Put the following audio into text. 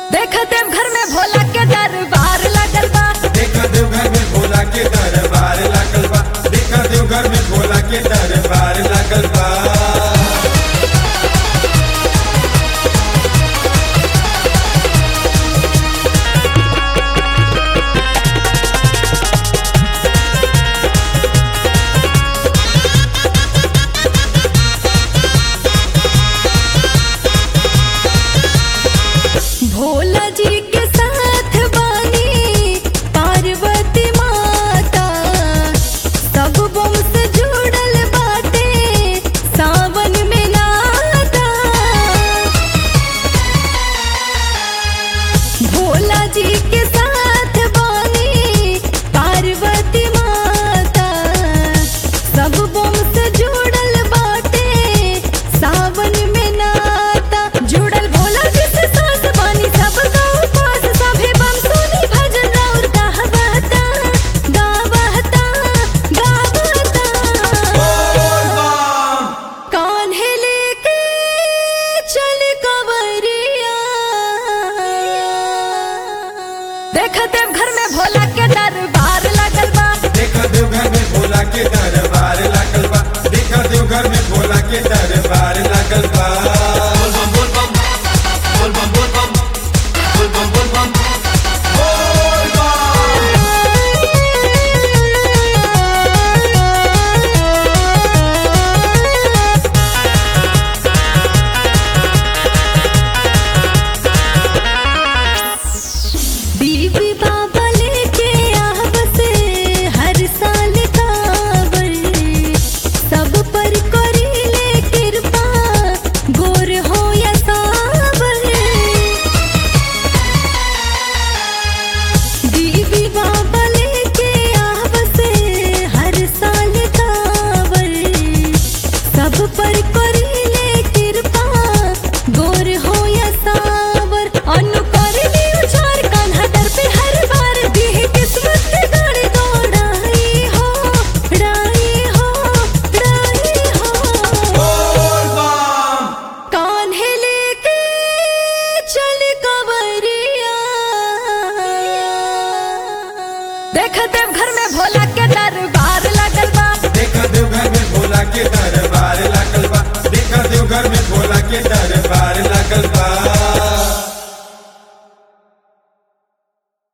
देखते घर में भोला के दरबार लगल बा देखा देव घर में भोला के दरबार लागल बा देखा देव घर में भोला के दरबार लागल बा भोला जी के साथ बानी पार्वती माता सब बम से जुड़ल बाटे सावन में नाता भोला जी के साथ बानी पार्वती माता सब बम से जुड़ल बाटे सावन में नाता जुड़ल भोला जी से साथ बानी सब गाँव पास सभे बम सुनी भजन और गावता गावता गावता कान्हे लेके चल कवरिया देखते घर में भोला के दरबार लगल बा देखा देव घर में भोला के दरबार लागल बा देखा देव घर में भोला के दरबार